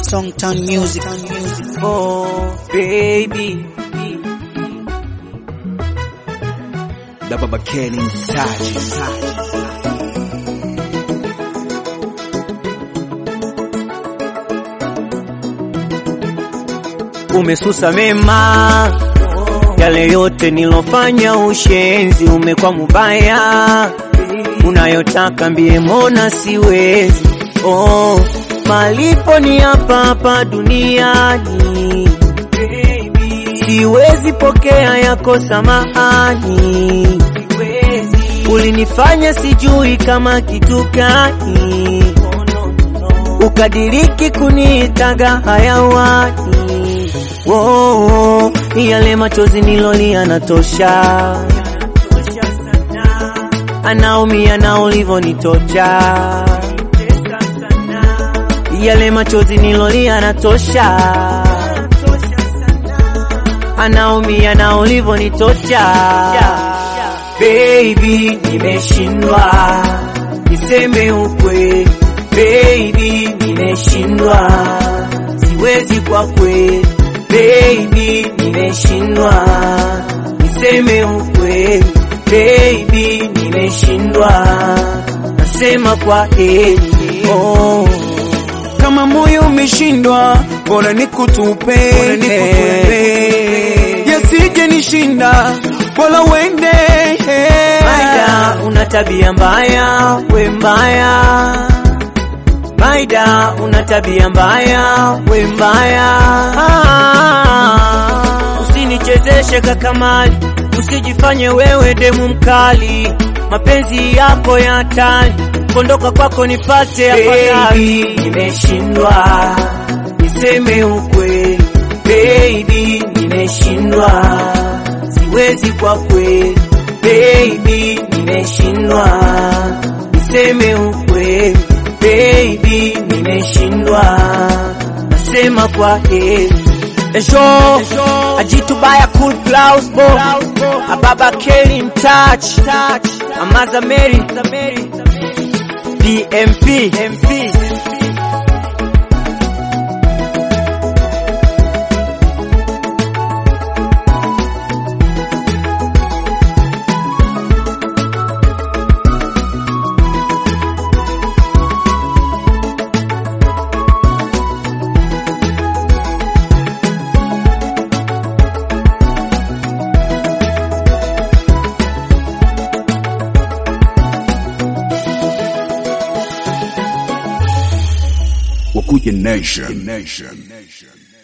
Songtown Music. Oh, baby. Da Baba Kenny Mtaji. Umesusa mema yale yote nilofanya, ushenzi umekuwa mubaya, unayotaka mbie, mbona siwezi. Oh, malipo ni hapa hapa duniani, siwezi pokea yako samahani, ulinifanya sijui kama kitu gani, ukadiriki kuniitaga hayawani. Oh, yale machozi nilolia natosha, anaumia na ulivonitocha. Yale machozi nilolia natosha, anaumia na ulivonitocha. Baby, nimeshindwa niseme ukweli. Baby, nimeshindwa siwezi kwa kweli. Baby, nimeshindwa niseme ukweli. Baby, nimeshindwa nasema kwa heri. Oh, Kama moyo umeshindwa, bora nikutupe, yasije nishinda, bora uende. Maida, una tabia mbaya, we mbaya. Maida, una tabia mbaya, we mbaya. Ah, Usinichezeshe kakamali, usijifanye wewe demu mkali. Mapenzi yako ya hatari, kondoka kwako nipate afadhali. Nimeshindwa niseme ukweli, baby, nimeshindwa siwezi kwa kweli, baby, nimeshindwa niseme ukweli, baby, nimeshindwa nasema kwa heri. Esho, ajitu baya cool blouse bo Ababa Kelly in touch Amaza Mary DMP MP Wakuja Nation. Nation.